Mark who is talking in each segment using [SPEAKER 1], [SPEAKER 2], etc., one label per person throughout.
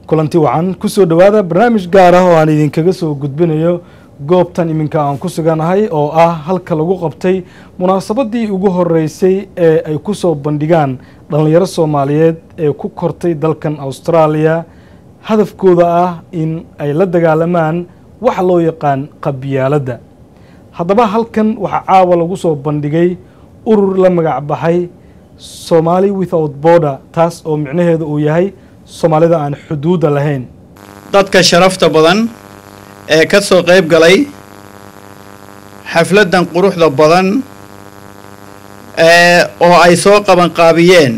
[SPEAKER 1] kulanti wacan kusoo dhowaada barnaamij gaar ah oo aan idinkaga soo gudbinayo goobtan iminka aan ku suganahay oo ah halka lagu qabtay munaasabadii ugu horeysay ee ay ku soo bandhigaan dhallinyaro soomaaliyeed ee ku kortay dalkan austraaliya hadafkooda ah in ay la dagaalamaan waxa loo yaqaan qabyaaladda haddaba halkan waxaa caawa lagu soo bandhigay urur la magac baxay somaali without border taas oo micnaheedu uu yahay soomaalida aan xuduudda lahayn
[SPEAKER 2] dadka sharafta badan ee ka soo qayb galay xafladdan quruxda badan ee oo ay soo qabanqaabiyeen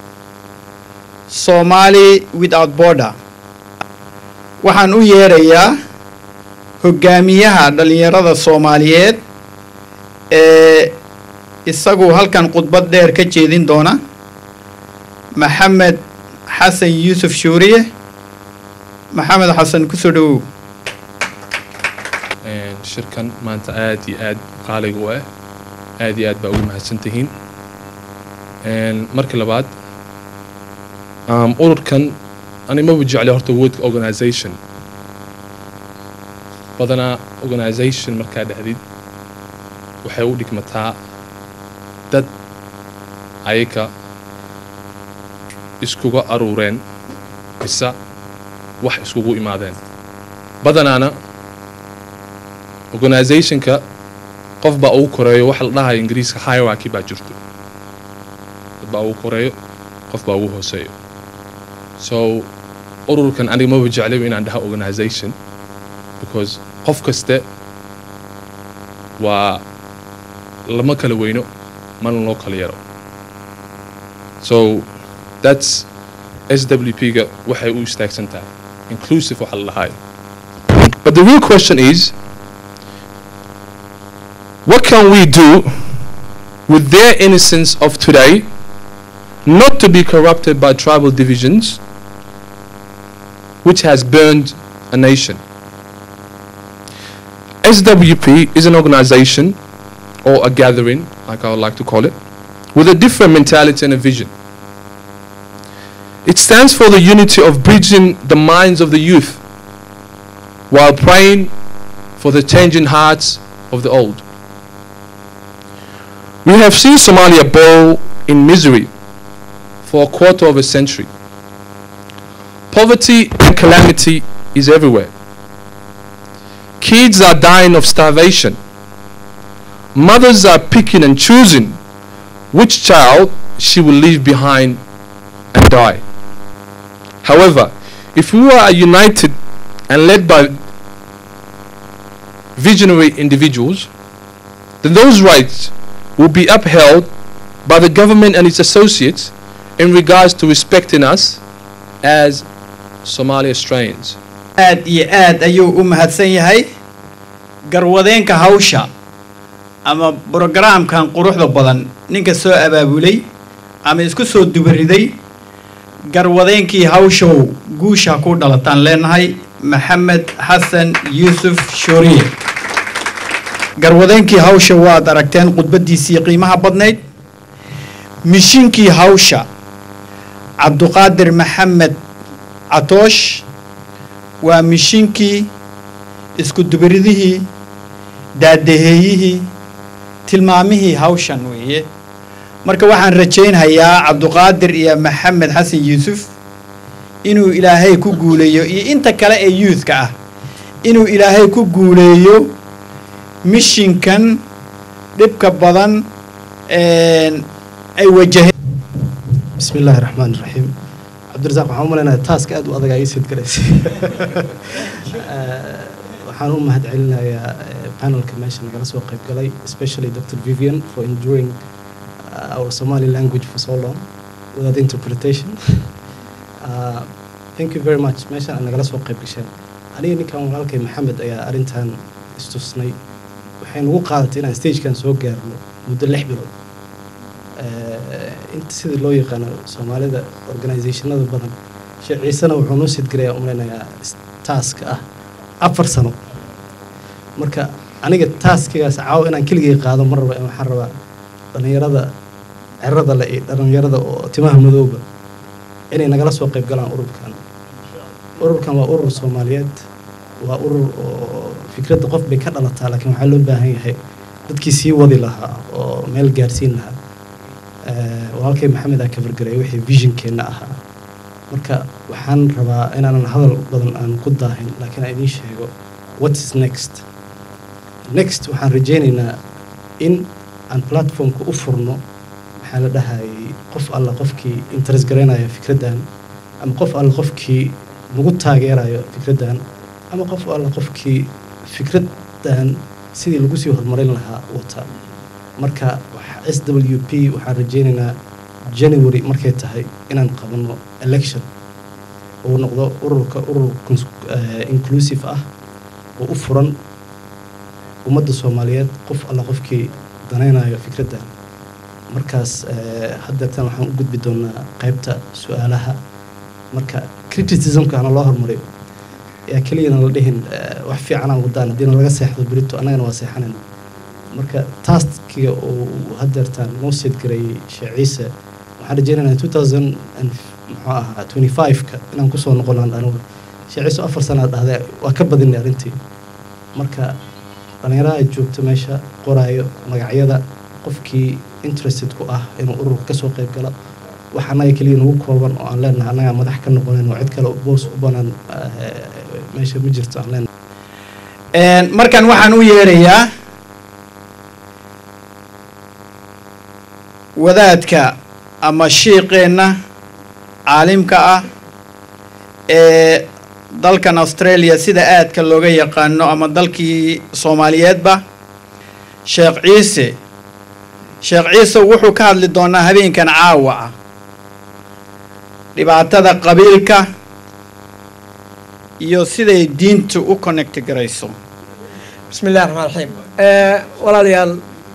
[SPEAKER 2] somaali without border waxaan u yeerayaa hoggaamiyaha dhallinyarada soomaaliyeed ee isagu halkan khudbad dheer ka jeedin doona maxamed xasan yuusuf shuuriye maxamed xasan kusoo dhowow
[SPEAKER 3] shirkan maanta aad iyo aad qaaliga u ah aad iyo aad baa ugu mahadsan tihiin marka labaad ururkan ani maba jeclay horta wordka organisation badanaa organisation markaa dhexdid waxay u dhigmataa dad ayaka iskuga aruureen mise wax iskugu imaadeen badanaana organisationka qof baa ugu koreeyo waxa la dhahayo ingiriiska hierarchy baa jirto dad baa ugu koreeyo qof baa ugu hooseeyo so ururkan aniga maba jeclayba inaan dhaha organisation because qof kaste waa lama kala weyno mana loo kala yaro so that's swp-ga waxay u istaagsan tahay inclusive waxa la dhahayo but the real question is what can we do with their innocence of today not to be corrupted by tribal divisions which has burned a nation SWP is an organization or a gathering, like I would like to call it, with a different mentality and a vision. It stands for the unity of bridging the minds of the youth while praying for the changing hearts of the old. We have seen Somalia bowl in misery for a quarter of a century. Poverty and calamity is everywhere. Kids are dying of starvation. Mothers are picking and choosing which child she will leave behind and die. However, if we are united and led by visionary individuals, then those rights will be upheld by the government and its associates in regards to respecting us as Somali Australians.
[SPEAKER 2] aad iyo aad ayuu u mahadsan yahay garwadeenka hawsha ama brogaraamkan quruxda badan ninka soo abaabulay ama isku soo dubariday garwadeenkii hawshow guusha ku dhalataan leenahay maxamed xasan yuusuf shooriye garwadeenkii hawsha waad aragteen khudbaddiisii qiimaha badnayd mishinkii hawsha cabduqaadir maxamed catoosh waa mishinkii isku dubaridihii daadaheeyihii tilmaamihii hawshan weeye marka waxaan rajaynhayaa cabduqaadir iyo maxamed xasan yuusuf inuu ilaahay ku guuleeyo iyo inta kale ee youthka ah inuu ilaahay ku guuleeyo mishinkan dhibka badan ay wajaheen
[SPEAKER 4] bismi illaahi raxmaan iraxiim cabdirasaaq waxaan u malaynayaa taaska aad u adag aa ii sid galaysay waxaan u mahad celinayaa panelka meesha nagala soo qayb galay especially dr vivian for enduring uh, our somali language for so long without interpretation uh, thank you very much meeshan aad nagala soo qayb gasheen aniga ninkan walaalkay maxamed ayaa arrintan istusnay waxay nagu qaadatay inaan stagekan soo gaarno muddo lix bilood inta sidii loo yaqaano soomaalida organizationada badan sheekh ciisena wuxuu noo sidgarayaa umlaynayaa taaska ah afar sano marka aniga taaskigaas caawo inaan keligay qaado ma raba waxaan rabaa dhallinyarada cerada le iyo dhallinyarada oo timaha madooba inay nagala soo qayb galaan ururkan ururkan waa urur soomaaliyeed waa urur oo fikradda qof bay ka dhalataa laakiin waxaa loo baahan yahay dadkii sii wadi lahaa oo meel gaarsiin lahaa Eh, walaalkay maxamed aa kafargaray wixii visionkeenna ahaa marka waxaan rabaa inaanan hadal badan aan ku daahin laakiin aan idiin sheego what is next next waxaan rajaynaynaa in aan platformka u furno maxaa la dhahayay qof alla qofkii interest garaynaya fikraddan ama qof alla qofkii nagu taageerayo fikraddan ama qof alla qofkii fikraddan sidii lagu sii horumarin lahaa wata marka s w p waxaan rajaynaynaa january markay tahay inaan qabanno election uu noqdo ururka urur cons- eh, inclusive ah oo u furan ummadda soomaaliyeed qof alla qofkii danaynayo fikraddan markaas eh, haddeetan waxaan u gudbi doonaa qaybta su-aalaha marka criticismka hana loo hormariyo yaa keliyana la dhihin eh, wax fiicanaan wadaan haddiina laga seexdo berito annagana waa seexanayna marka taaskiga uu haddeertaan noo seed gareeyey sheekh ciise waxaan rajaynaynaa two thousand and muxuu ahaa twenty five-ka inaan kusoo noqonaan anigu sheekh ciise afar sanaa dhahday waa ka badinay arrintii marka dhallinyaraha joogta meesha qoraayo magacyada qofkii interested ku ah inuu ururka kasoo qayb galo wax annaga keliya nagu kooban oo aan leenahay annagaa madax ka noqonayn oo cid kale boos u banaan eh, meesha ma jirto aan leenahay
[SPEAKER 2] Een, markan waxaan u yeerayaa wadaadka ama shiiqeenna caalimka ah ee dalkan australia sida aadka looga yaqaano ama dalkii soomaaliyeedba sheekh ciise sheekh ciise wuxuu ka hadli doonaa habeenkan caawa ah dhibaatada qabiilka iyo siday diintu u connect garayso
[SPEAKER 5] بسم الله الرحمن الرحيم آه والله ريال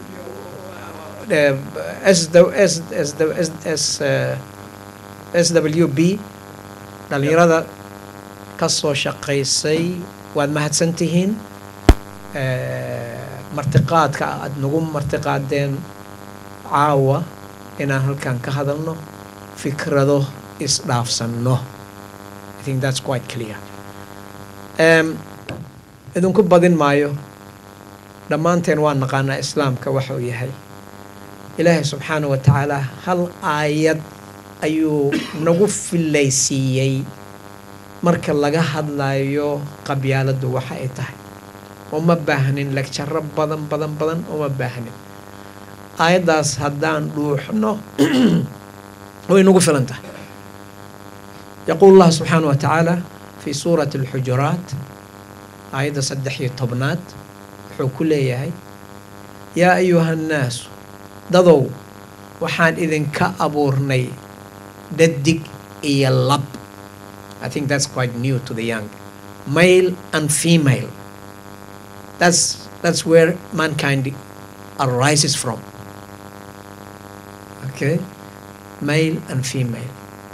[SPEAKER 5] اس دو اس اس دو اس اس اس دبليو بي dhalinyarada ka soo shaqaysay waad mahadsantihiin martiqaadka aad nagu martiqaadeen caawa inaan halkan ka hadalno fikrado isdhaafsanno I think that's quite clear um, idinku badin maayo dhammaanteen waa naqaanaa islaamka waxa uu yahay ilaahay subxaana wa tacaala hal aayad ayuu nagu filaysiiyey marka laga hadlayo qabyaaladdu waxa ay tahay uma baahnin legjaro badan badan badan uma baahnin aayaddaas haddaan dhuuxno way nagu filan tahay yaquulu allah subxaana wa tacaala fi suurati alxujuraat aayadda saddex iyo tobnaad wuxuu ku leeyahay yaa ayuha annaasu dadow waxaan idinka abuurnay dhadig iyo lab I think that's quite new to the young male and female that's that's where mankind arises from okay male and female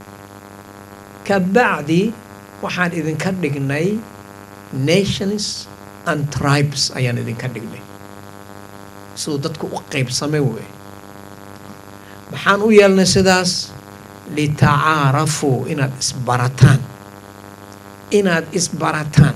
[SPEAKER 5] kabacdi waxaan idinka dhignay nations and tribes ayaan idinka dhignay siduu dadku u qaybsamay wey maxaan u yeelnay sidaas litacaarafuu inaad isbarataan inaad isbarataan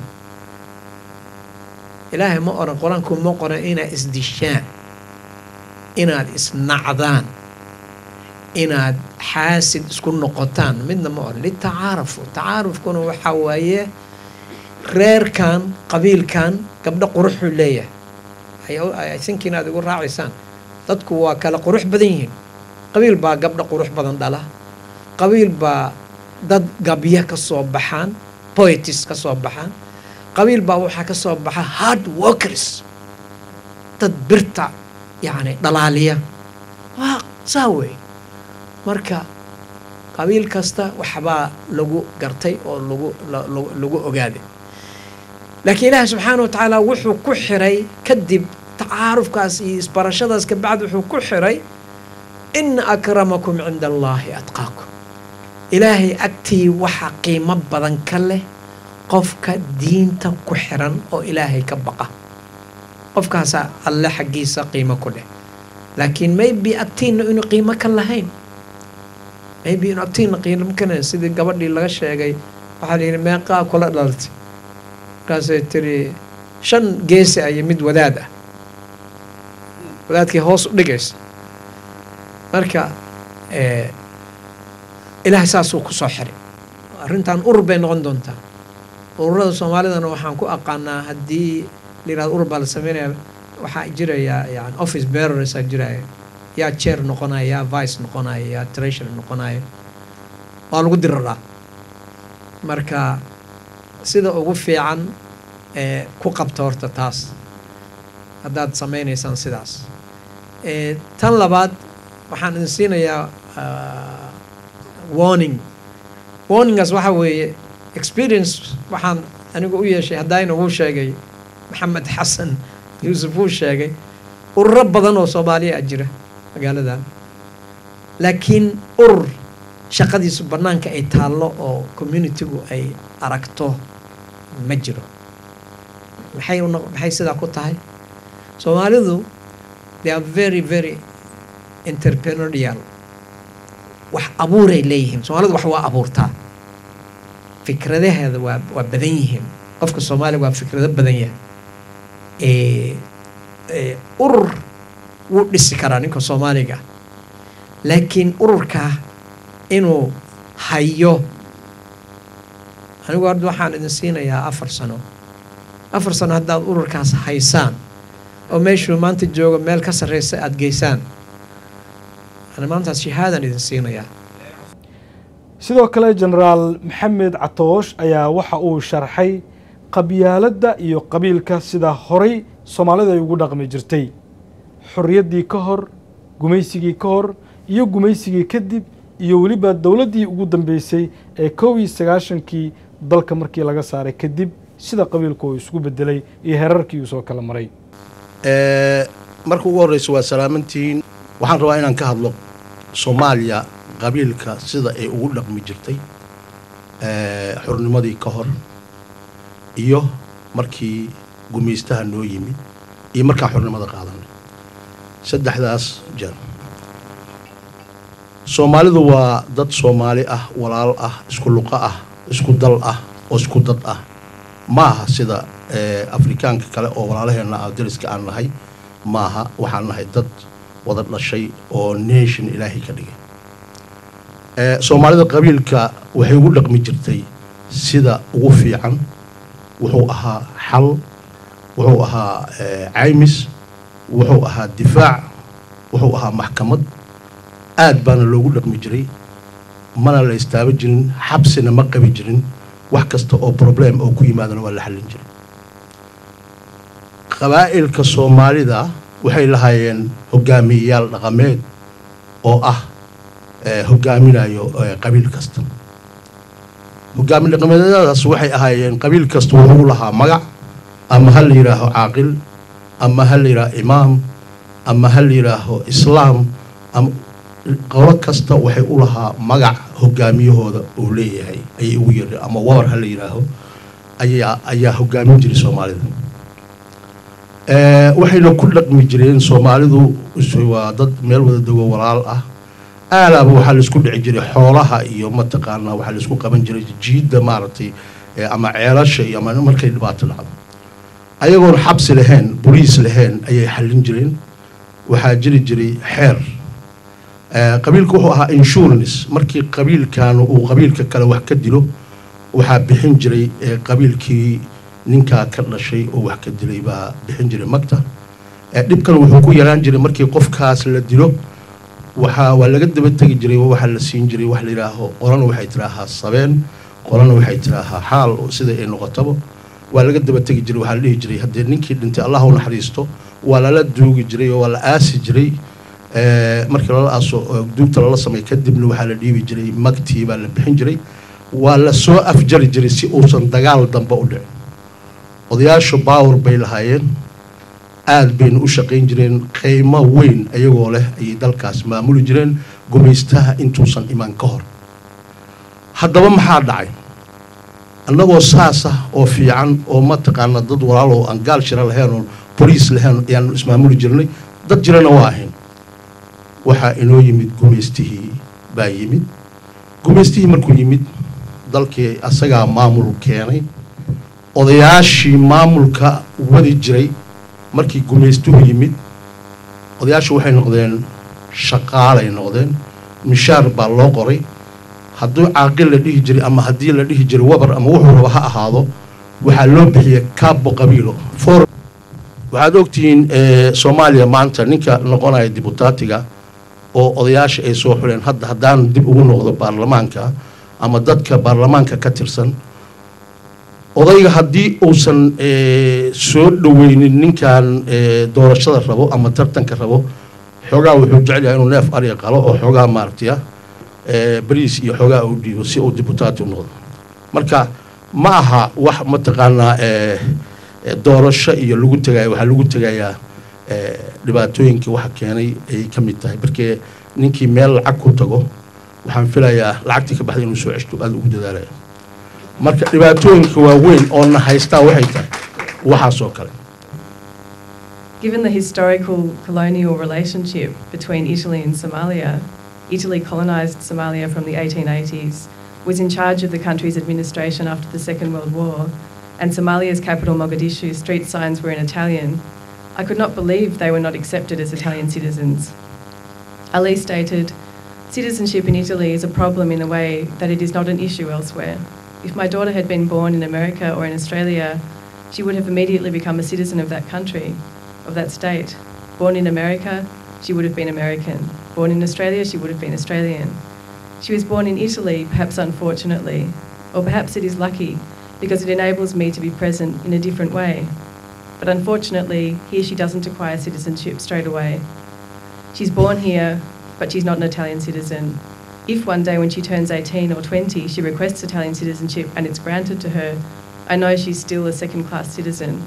[SPEAKER 5] ilaahay ma oran qur-aanku ma qoran inaad isdishaan inaad isnacdaan inaad xaasid isku noqotaan midna ma oran litacaarafu tacaarufkuna waxaa waaye reerkan qabiilkan gabdho quruxuu leeyahay I think inaad igu raacaysaan dadku waa kala qurux badan yihiin qabiil baa gabdho qurux badan dhala qabiil baa dad gabya ka soo baxaan poetis ka soo baxaan qabiil baa waxaa ka soo baxa hard workers dad birta yacni dhalaaliya waa saa wey marka qabiil kasta waxbaa lagu gartay oo lagu lagu ogaaday laakiin ilaahi subxaana wa tacaala wuxuu ku xiray kadib tacaarufkaas iyo isbarashadaas kabacdi wuxuu ku xiray ina akramakum cinda allaahi atqaakum ilaahay agtii waxa qiimo badan ka leh qofka diinta ku xiran oo ilaahay ka baqa qofkaasaa alle xaggiisa qiimo ku leh laakiin maybe agtiina inuu qiimo ka lahayn maybe inuu agtiina qiimo ka lahayn sidii gabadhii laga sheegay waxaa la yidhi meeqaa kula dhalatay markaasay tiri shan geesi iyo mid wadaad ah wadaadkii hoos u dhigaysa marka eh, ilaahay saasuu ku soo xiray arrintan urur bay noqon doontaa ururada soomaalidana waxaan ku aqaanaa haddii la yidhahdo urur baa la sameynaya waxaa jiraya yani office bearers aa jiraya yaa chair noqonaya yaa vice noqonaya yaa treasury noqonaya waa lagu diraraa marka sida ugu fiican ee ku qabta horta taas haddaad sameynaysaan sidaas Eh, tan labaad waxaan idin siinayaa ah, warning warningaas waxaa weeye experience waxaan anigu u yeeshay haddayna wuu sheegay maxamed xasan yuusuf wuu sheegay ururo badan oo soomaaliya a jira magaaladan laakiin urur shaqadiisu bannaanka ay taallo oo communitygu ay aragto ma jiro maxay u noq- maxay sidaa ku tahay soomaalidu they are very very entrepreneurial wax abuuray leeyihiin soomaalidu wax waa abuurtaa fikradaheeda waa waa badan yihiin qofka soomaaliga waa fikrado badan yahay Eh, eh, urur wuu dhisi karaa ninka soomaaliga laakiin ururka inuu hayo anigu hadda waxaan idin siinayaa afar sano afar sano haddaad ururkaas haysaan oo meeshuu maanta joogo meel ka sarreysa aada geysaan ana maantaas shahaadaan idin siinayaa
[SPEAKER 1] sidoo kale jenaraal maxamed catoosh ayaa waxa uu sharxay qabyaaladda iyo qabiilka sida horay soomaalida ay ugu dhaqmi jirtay xorriyaddii ka hor gumaysigii ka hor iyo gumaysigii kadib iyo weliba dowladdii ugu dambeysay ee kow iyo sagaashankii dalka markii laga saaray kadib sida qabiilku uu isugu bedelay iyo herarkii uu soo kala maray
[SPEAKER 6] Ee, marka ugu horreysa waa salaamantihiin waxaan rabaa inaan ka hadlo soomaaliya qabiilka sida ay ugu dhaqmi jirtay ee, xornimadii ka hor iyo markii gumaystaha noo yimid iyo markaan xornimada qaadanay saddexdaas jeer soomaalidu waa dad soomaali ah walaal ah isku luqo ah isku dal ah oo isku dad ah ma aha sida ee, afrikaanka kale oo walaalaheenna ah dariska aan nahay maaha waxaan nahay dad wada dhashay oo nation ilaahay ka dhigay ee, soomaalida qabiilka waxay ugu dhaqmi jirtay sida ugu fiican wuxuu ahaa xal wuxuu ahaa ee, caymis wuxuu ahaa difaac wuxuu ahaa maxkamad aad baana loogu dhaqmi jiray mana la istaaba jirin xabsina ma qabi jirin wax kasta oo problem oo ku yimaadana waa la xallin jiray qabaa'ilka soomaalida waxay lahaayeen hogaamiyeyaal dhaqameed oo ah ee, hogaaminayo ee, qabiil kasta hogaami dhaqameedyadaas waxay ahaayeen qabiil kasta wuxuu lahaa magac ama ha la yidhaaho caaqil ama ha la yidhaaho imaam ama ha la yidhaaho islaam ama qolo kasta waxay u lahaa magac hogaamiyahooda uu leeyahay ayay ugu yeedhay ama wabar ha la yidhaaho ayaa ayaa hogaamin jiray soomaalida Ee, waxayna ku dhaqmi jireen soomaalidu is- waa dad meel wada dego walaal ah aalaaba waxaa laisku dhici jiray xoolaha iyo mataqaanaa waxaa laisku qaban jiray jiidda maaragtay ee, ama ceelasha iyo ama markay dhibaato dhacdo ayagoon xabsi lahayn boliis lahayn ayay xallin jireen waxaa jiri jiray xeer Ee, qabiilku wuxuu ahaa insurance markii qabiilkan uu qabiilka kale wax ka dilo waxaa bixin jiray ee, qabiilkii ninkaa ka dhashay oo wax ka dilay baa bixin jiray magta Ee, dhibkan wuxuu ku yaraan jiray markii qofkaas la dilo waxaa waa laga daba tegi jiray waxaa la siin jiray wax la yidhaaho qolana waxay tiraahaa sabeen qolana waxay tiraahaa xaal oo sida ay noqotaba waa laga daba tegi jiray waxaa la dhihi jiray haddee ninkii dhintay allah u naxariisto waa lala duugi jiray oo waa la aasi jiray Ee, markii lala aaso oo duugta lala sameey kadibna waxaa la dhiibi jiray magtii baa la bixin jiray waa la soo afjari jiray si uusan dagaal dambe u dhicin odayaashu baawar bay lahaayeen aad bayna u shaqayn jireen qiimo weyn ayagoo leh ayay dalkaas maamuli jireen gumaystaha intuusan iman ka hor haddaba maxaa dhacay annagoo saas ah oo fiican oo mataqaana dad walaal oo aan gaal shira lahayn oo boliis lahayn ayaanu ismaamuli jirnay dad jirana waa ahayn waxaa inoo yimid gumaystihii baa yimid gumaystihii markuu yimid dalkii asagaa maamul keenay odayaashii maamulka wadi jiray markii gumaystuhu yimid odayaashu waxay noqdeen shaqaalay noqdeen mishaar baa loo qoray hadduu caaqil la dhihi jiray ama haddii la dhihi jiray wabar ama wuxuu raba ha ahaado waxaa loo bixiyey kaabo qabiilo for waxaad ogtihiin soomaaliya maanta ninka noqonaya dibutaatiga oo odayaasha ay soo xuleen hadda haddaan dib ugu noqdo baarlamaanka ama dadka baarlamaanka ka tirsan odayga haddii uusan soo dhoweynin ninkan doorashada rabo ama tartanka rabo xoogaa wuxuu jecel yahay inuu neef ariga qalo oo xoogaa maaragtaya bariis iyo xoogaa uu dhiibo si uu dibutaati u noqdo marka ma aha wax mataqaanaa doorasho iyo lagu tegaya waxaa lagu tegayaa dhibaatooyinka waxa keenay ayay ka mid tahay markee ninkii meel lacag ku tago waxaan filayaa lacagtii ka baxday inuu soo ceshto aada ugu dadaalaya marka dhibaatooyinka waaweyn oo na haystaa waxay tahay waxaas oo kale
[SPEAKER 7] Given the historical colonial relationship between Italy and Somalia, Italy colonised Somalia from the 1880s, was in charge of the country's administration after the Second World War, and Somalia's capital Mogadishu street signs were in Italian, I could not believe they were not accepted as Italian citizens. Ali stated, Citizenship in Italy is a problem in a way that it is not an issue elsewhere. If my daughter had been born in America or in Australia, she would have immediately become a citizen of that country, of that state. Born in America, she would have been American. Born in Australia, she would have been Australian. She was born in Italy, perhaps unfortunately, or perhaps it is lucky because it enables me to be present in a different way. But unfortunately, here she doesn't acquire citizenship straight away. She's born here, but she's not an Italian citizen. If one day when she turns 18 or 20, she requests Italian citizenship and it's granted to her, I know she's still a second class citizen.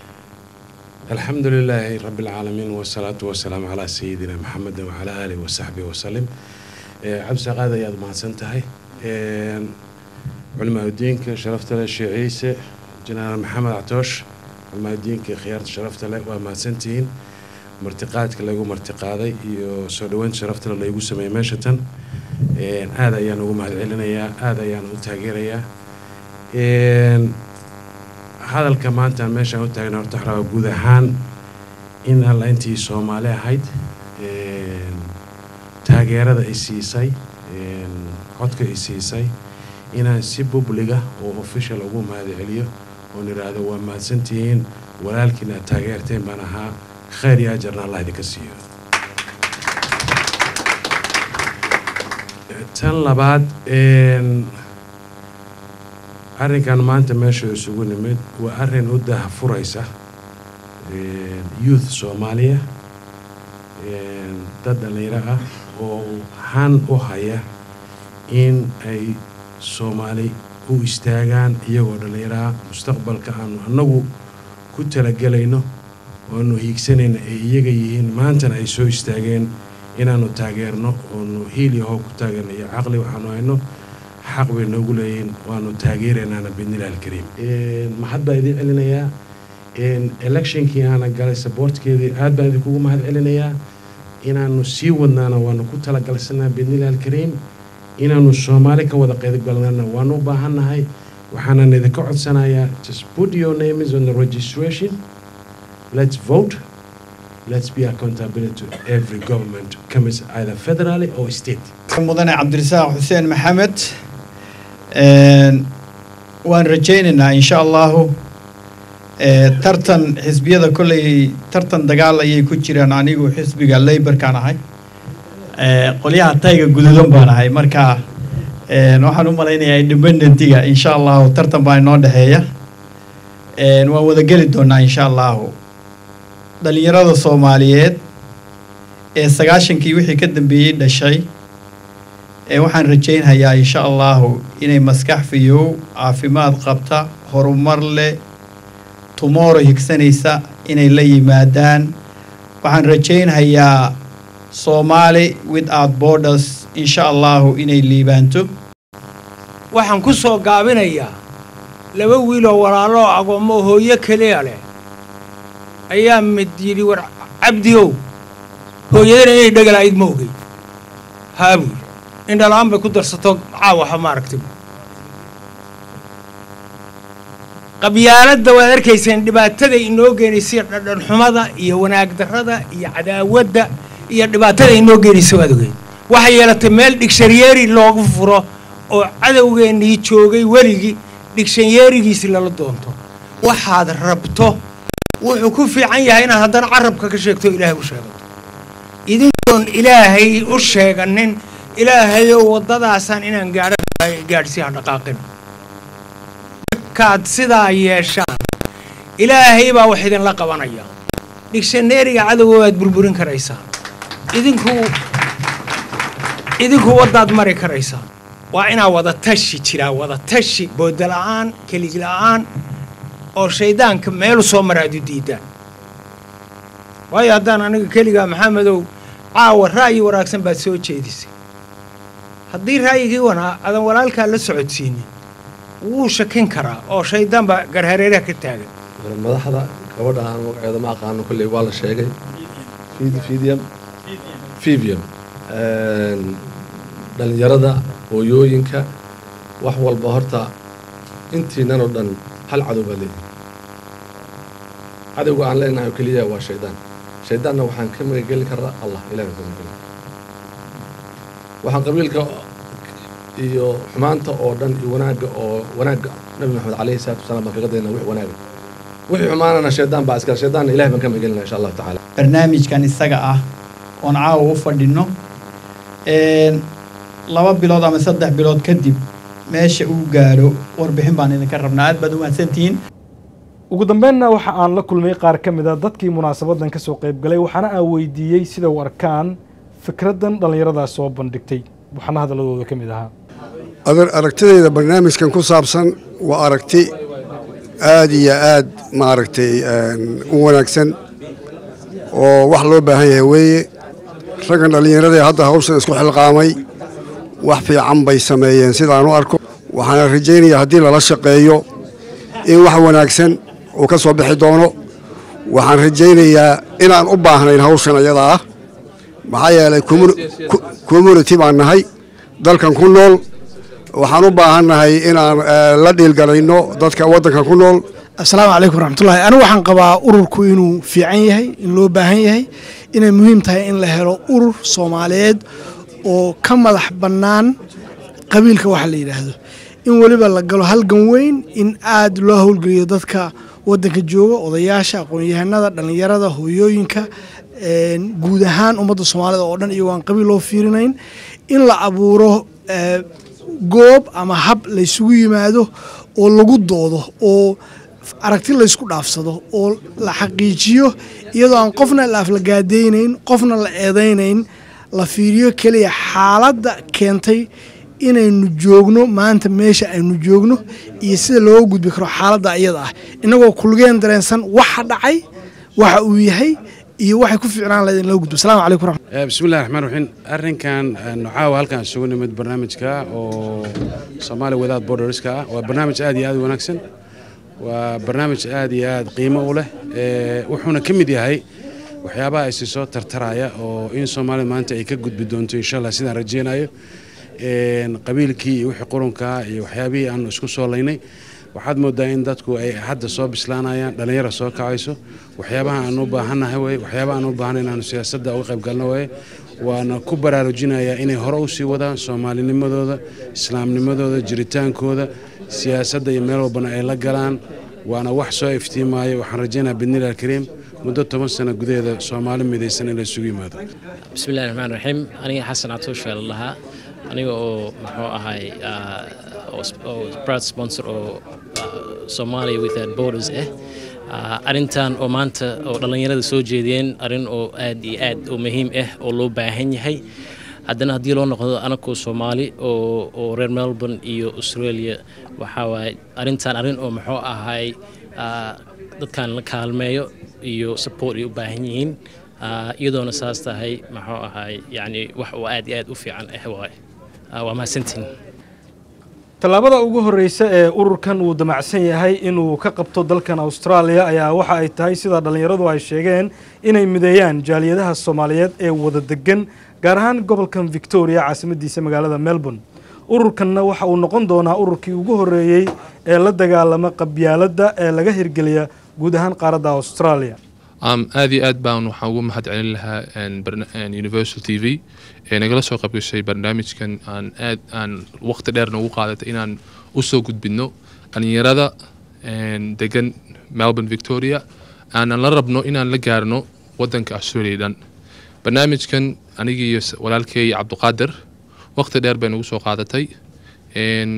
[SPEAKER 8] الحمد لله رب العالمين والصلاة والسلام على سيدنا محمد وعلى آله وصحبه وسلم عبد سقادة يا ما سنتهي علماء الدين شرفت له الشيخ عيسى جنرال محمد عطوش علماء الدين خيارة شرفت له وما سنتين martiqaadka lagu martiqaaday iyo soo dhaweynta sharafta laygu sameeyey meeshatan aada ayaan ugu mahad celinayaa aada ayaan u taageerayaa hadalka maanta meeshaan u taagna horta waxaa guud ahaan in alla intii soomaali ahayd taageerada ay siisay codka ay siisay inaan si bubliga oo official ugu mahad celiyo oon idhaahdo waa mahadsantihiin walaalkiina aad taageerteen baan ahaa khayr iyo ajarna allah idinka siiyo tan labaad arrinkan maanta meesha isugu nimid waa arrin u daha furaysa youth soomaaliya dad dhallinyaro ah oo han u haya in ay soomaali u istaagaan iyagoo dhallinyaraha mustaqbalka aanu annagu ku talagelayno oanu hiigsanayna ay iyaga yihiin maantana ay soo istaageen inaanu taageerno oonu hiil iyo hoob ku taageerno iyo caqli waxaanu hayno xaq bay noogu leeyihiin waanu taageeraynaana bidnillahi alkariim maxad baa idin celinayaa electionkii aana galay saboortkeedii aad baan idinkugu mahad celinayaa inaanu sii wadnaana waanu ku talagalsanaa bidnillahi alkariim inaanu soomaali ka wada qeybgalnana waanu u baahannahay waxaanan idinka codsanayaa just put your names on the registration let's vote let's be accountable to every government comes either federally or state
[SPEAKER 2] mudane cabdirasaaq xuseen maxamed waan rajaynaynaa insha allahu tartan xisbiyada kolley tartan dagaal ayay ku jiraan anigu xisbiga leybarkaan ahay qolyaha tayga guduudan baan ahay marka waxaan u malaynayaa independentiga insha allahu tartan baa inoo dhexeeya waan wada geli doonaa insha allahu dhalinyarada soomaaliyeed ee sagaashankii wixii ka dambeeyey dhashay ee waxaan rajaynhayaa insha allahu inay maskax fiyow caafimaad qabta horumar leh tumoro higsanaysa inay la yimaadaan waxaan rajaynhayaa soomaali without borders insha allahu inay liibaanto
[SPEAKER 5] waxaan ku soo gaabinayaa laba wiiloo walaaloo agoommo hooyo keliya leh ayaa mid yidhi war cabdiow hooyadana inay dhegalayd ma ogey haabuul indhalaan bay ku darsato caawaxa maaragtay qabyaaladda waad arkayseen dhibaatada inoo geenaysa dhadhanxumada iyo wanaag darrada iyo cadaawadda iyo dhibaatada inoo geenaysa waad ogeyn waxay yeelatay meel dhigshanyeeri loogu furo oo cadowgeennii joogay weligii dhigshanyeerigiisi lala doonto waxaad rabto wuxuu ku fiican yahay inaad haddana carabka ka sheegto o ilaahay u sheegato idinkoon ilaahay u sheeganin ilaahayow waddadaasaan inaan gaadho gaadhsiiha dhaqaaqin markaad sidaa yeeshaan ilaahay baa wax idinla qabanaya dhigshaneeriga cadowga waad burburin karaysaa idinku idinku waddaad mari karaysaa waa inaa wada tashi jiraa wada tashi booda la'aan kelig la'aan oo shaydaanka meelu soo mara aad u diidaan waayo haddaan aniga keligaa maxamedow caawa ra'yi wanaagsan baad soo jeedisay haddii ra'yigii wanaa adan walaalkaa la socodsiinin wuu shakin karaa oo shaydaan baa garhareeraha ka taagan
[SPEAKER 9] madaxda gabadha aan magaceeda ma aqaano kolley waa la sheegay fidium fibium dhallinyarada hooyooyinka wax walba horta intiinan oo dhan hal cadow baa leedahay cadowga aan leenahay oo keliya waa shaydaan shaydaanna waxaan ka magangeli karaa allah ilahan ka magangeli waxaan qabiilka iyo xumaanta oo dhan iyo wanaagga oo wanaagga nabi maxamed calayhi salaatu wasalaam baan kaga daynaa wix wanaaga wixii xumaanana shaydaan baa iskale shaydaanna ilahay baan ka magangelinaa insha allahu tacaala
[SPEAKER 2] barnaamijkan isaga ah oon caawa u fadhino laba bilood ama saddex bilood kadib meesha uu gaadho warbixin baan idinka rabnaa aad baad u mahadsantihiin
[SPEAKER 1] ugu dambeynna waxa aan la kulmay qaar ka mid a dadkii munaasabadan kasoo qaybgalay waxaana aan weydiiyey sida u arkaan fikraddan dhallinyaradaas soo bandhigtay waxaana hadalladooda ka mid ahaa
[SPEAKER 10] aragtidayda barnaamijkan ku saabsan waa aragti aad iyo aad maaragtay u wanaagsan oo wax loo baahan yahay weeye raggan dhallinyarada hadda hawshan isku xilqaamay wax fiican bay sameeyeen sidaan u arko waxaana rajaynayaa haddii lala shaqeeyo in wax wanaagsan uu ka soo bixi doono waxaan rajaynayaa inaan u baahnayn hawshan ayada ah maxaa yeelay community baan nahay dalkan ku nool waxaan u baahannahay inaan la dhiilgalayno dadka waddankan ku nool
[SPEAKER 11] asalaamu calaykum waraxmatullahi anigu waxaan qabaa ururku inuu fiican yahay in loo baahan yahay inay muhiim tahay in la helo urur soomaaliyeed oo ka madax bannaan qabiilka waxa la yidhaahdo in weliba la galo halgan weyn in aad loo howlgeliyo dadka waddanka jooga odayaasha aqoon-yahanada dhallinyarada hooyooyinka guud ahaan ummadda soomaalida oo dhan iyagoo aan qabiil loo fiirinayn in la abuuro goob ama hab laysugu yimaado oo lagu doodo oo aragti laysku dhaafsado oo la xaqiijiyo iyadoo aan qofna la aflagaadaynayn qofna la eedaynayn la fiiriyo keliya xaaladda keentay inaynu joogno maanta meesha aynu joogno iyo sida looga gudbi karo xaaladda iyada ah innagoo kulgeen dareensan waxa dhacay waxa uu yahay iyo waxay ku fiicnaan lahayd in loo gudbo asalaamu calaykum raxmat
[SPEAKER 8] bismillahi raxmaan raxiim arrinkan nocaawa halkaan isugu nimid barnaamijka oo Somali Without Borderska ah waa barnaamij aad iyo aad u wanaagsan waa barnaamij aad iyo aad qiimo u leh wuxuuna ka mid yahay waxyaabaha isi soo tartaraya oo in Soomaalida maanta ay ka gudbi doonto insha Allah sidaan rajeynayo qabiilkii iyo wixii qurunka iyo waxyaabihii aan isku soo laynay waxaad moodaa in dadku ay hadda soo bislaanayaan dhallinyaro soo kacayso waxyaabaha aan u baahannahay weye waxyaabaha aan u baahanay inaanu siyaasadda uga qayb galno weye waana ku baraarujinayaa inay hore u sii wadaan soomaalinimadooda islaamnimadooda jiritaankooda siyaasadda iyo meel walbana ay la galaan waana wax soo iftiimaayo waxaan rajaynayaa bidnillahi alkariim muddo toban sano gudaheeda soomaali midaysan in la isugu yimaado
[SPEAKER 12] bismillahi raxmaan raxiim aniga xasan catuush baa lahaa aniga oo muxuu ahay oo proud sponsor oo Somalia Without Borders ah arrintan oo maanta oo dhallinyarada soo jeediyeen arrin oo aad iyo aad u muhiim ah oo loo baahan yahay haddana haddii loo noqdo anakoo soomaali oo oo reer melbourne iyo australia waxaa waaye arrintan arrin oo muxuu ahay dadkan la kaalmeeyo iyo support ay u baahan yihiin iyadoona saas tahay muxuu ahay yacni wax oo aad iyo aad u fiican ah waaye waa mahadsantiin
[SPEAKER 1] tallaabada ugu horreysa ee ururkan uu damacsan yahay inuu ka qabto dalkan austraaliya ayaa waxa ay tahay sida dhallinyaradu ay sheegeen inay mideeyaan jaaliyadaha soomaaliyeed ee wada degan gaar ahaan gobolkan victoria caasimadiisa magaalada melbourne ururkanna waxa uu noqon doonaa ururkii ugu horreeyey ee la dagaalama qabyaaladda ee laga hirgeliya guud ahaan qaaradda australia
[SPEAKER 3] um, aad iyo aad baan waxaan ugu mahad celin lahaa een, barna- een, universal t v ee nagala soo qaybgashay barnaamijkan aan aad aan waqti dheer nagu qaadatay inaan usoo gudbino dhalinyarada een, degan melbourne victoria aanan la rabno inaan la gaarno wadanka australia dhan barnaamijkan anigii iyo s- walaalkey cabduqaadir waqti dheer bay nagu soo qaadatay een,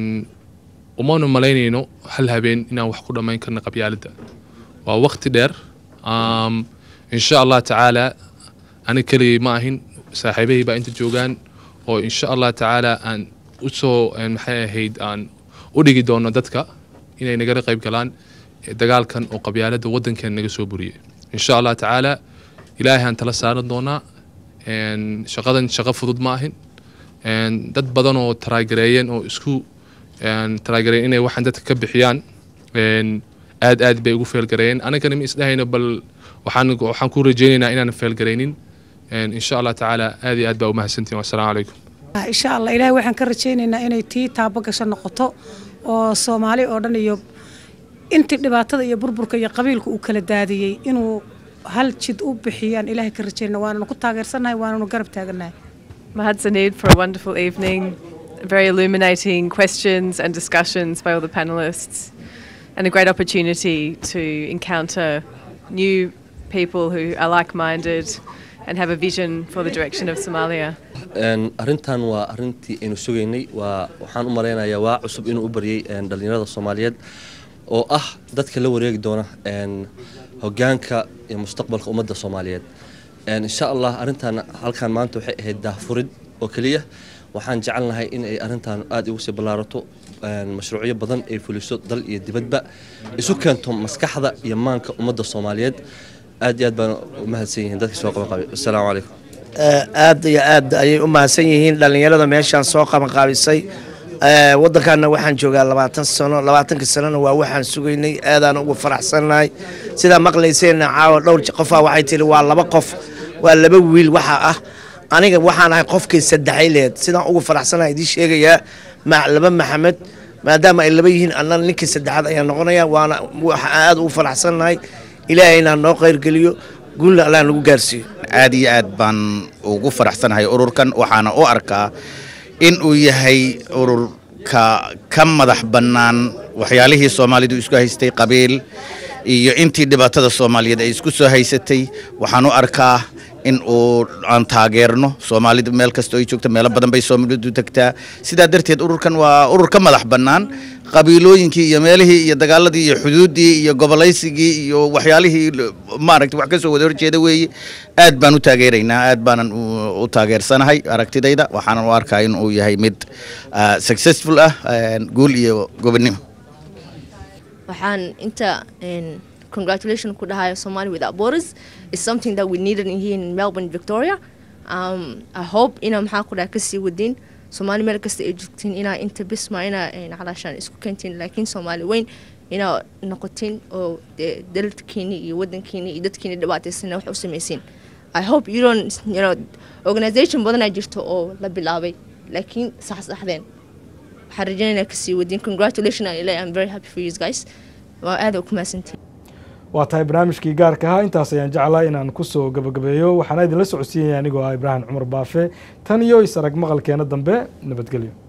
[SPEAKER 3] umanu malaynayno hal habeen inaan wax ku dhammayn karno qabyaaladda waa waqti dheer um, insha allah tacaala ani keligay ma ahin saaxiibahii baa inta joogaan oo insha allah tacaala aan usoo een, maxay ahayd aan u dhigi doono dadka inay nagala qayb galaan eh, dagaalkan oo qabyaaladda waddankeena naga soo buriyay insha allah tacaala ilaahay aan tala saaran doonaa een, shaqadan shaqo fudud ma ahin een, dad badan oo taraagareeyeen oo isku een, taraagareeyeen inay waxaan dadka ka bixiyaan een, aad aad bay ugu feelgareeyeen anagana ma isdhahayno bal waxaan waxaan ku rajaynaynaa inaan feelgaraynin een, insha allah tacaala aad iyo aad baa umahadsantihin wassalaamu calaykum
[SPEAKER 13] insha allah ilaahay waxaan ka rajaynaynaa inay tii taabo gasho noqoto oo soomaali oo dhan iyo intii dhibaatada iyo burburka iyo qabiilka uu kala daadiyey inuu hal jid u bixiyaan ilaahay ka rajaynaa waananu ku taageersannahay waananu garab taagannahay
[SPEAKER 7] Mahadsanid for a wonderful evening, very illuminating questions and discussions by all the panelists, and a great opportunity to encounter new people who are like minded and have a vision for the direction of Somalia.
[SPEAKER 14] Een, arrintan waa arrintii aynu sugaynay waa waxaan u malaynayaa waa cusub inuu u baryay een, dhallinyarada soomaaliyeed oo ah dadka la wareegi doona een, hogaanka iyo mustaqbalka ummadda soomaaliyeed Een, insha allah arrintan halkan maanta waxay ahayd daahfurid oo keliya waxaan jecelnahay in ay arrintan aada ugu sii ballaarato een, mashruucyo badan ay fuliso dal iyo dibadba isu keento maskaxda iyo maanka ummadda soomaaliyeed aad iyo aad baan u mahadsan yihiin dadkii soo qaban qabay assalaamu calaykum
[SPEAKER 15] aad iyo aad ayay u mahadsan yihiin dhallinyarada meeshaan soo qabanqaabisay Eh, waddankaana waxaan joogaa labaatan sano labaatankii sanona waa waxaan sugaynay aadaan ugu faraxsannahay sidaa maqlayseenna caawa dhowr je- qofaa waxay tihi waa laba qof waa laba wiil waxa ah aniga waxaan ahay qofkii saddexay leed sidaan ugu faraxsanahay idiin sheegayaa ma laba maxamed maadaama ay laba yihiin annana ninkii saddexaad ayaan noqonaya waana waxaan aad ugu faraxsannahay ilaahayna noo qayrgeliyo guulna allah nagu gaarsiiyo
[SPEAKER 16] aad iyo aad baan ugu faraxsanahay ururkan waxaana u arkaa in uu yahay ururka ka madax bannaan waxyaalihii soomaalidu isku haystay qabiil iyo intii dhibaatada soomaaliyeed ay isku soo haysatay waxaan u arkaa in uu aan taageerno soomaalida meel kasta oo ay joogto meelo badan bay soomaalidu tagtaa sidaa darteed ururkan waa urur ka madax bannaan qabiilooyinkii iyo meelihii iyo dagaaladii iyo xuduuddii iyo gobolaysigii iyo waxyaalihii l- maaragtay wax ka soo wada horjeeda weeye aad baan u taageeraynaa aad baanan u- u taageersanahay aragtidayda waxaanan u arkaa in uu yahay mid ah, successful ah ah, guul iyo gobonnimo
[SPEAKER 17] waxaan inta een, congratulation ku dhahayo Somali without borders is something that we needed in here in Melbourne, Victoria. Um, I hope ina maxaa ku dhaha kasii wadin Somali meel kasta ay joogtiin inaa inta bisma inaa een, calaashaan isku keentiin laakiin Somali weyn inaa noqotiin oo dee dalkiini iyo wadankiini iyo dadkiini dhibaataysan wax u samaysiin I hope you don't you know organization badanaa jirto oo la bilaabay laakiin sax saxdeen waxaan rajaynaynaa kasii wadin congratulation aan ilaahay I'm very happy for you guys waa aad u ku mahadsantihin
[SPEAKER 1] waa tahay barnaamijkii gaarka ahaa intaas ayaan jeclaa inaan kusoo gabagabeeyo waxaana idinla socodsiinaya anigoo ah ibraahim cumar baafe tan iyo is arag maqalkeena dambe nabadgelyo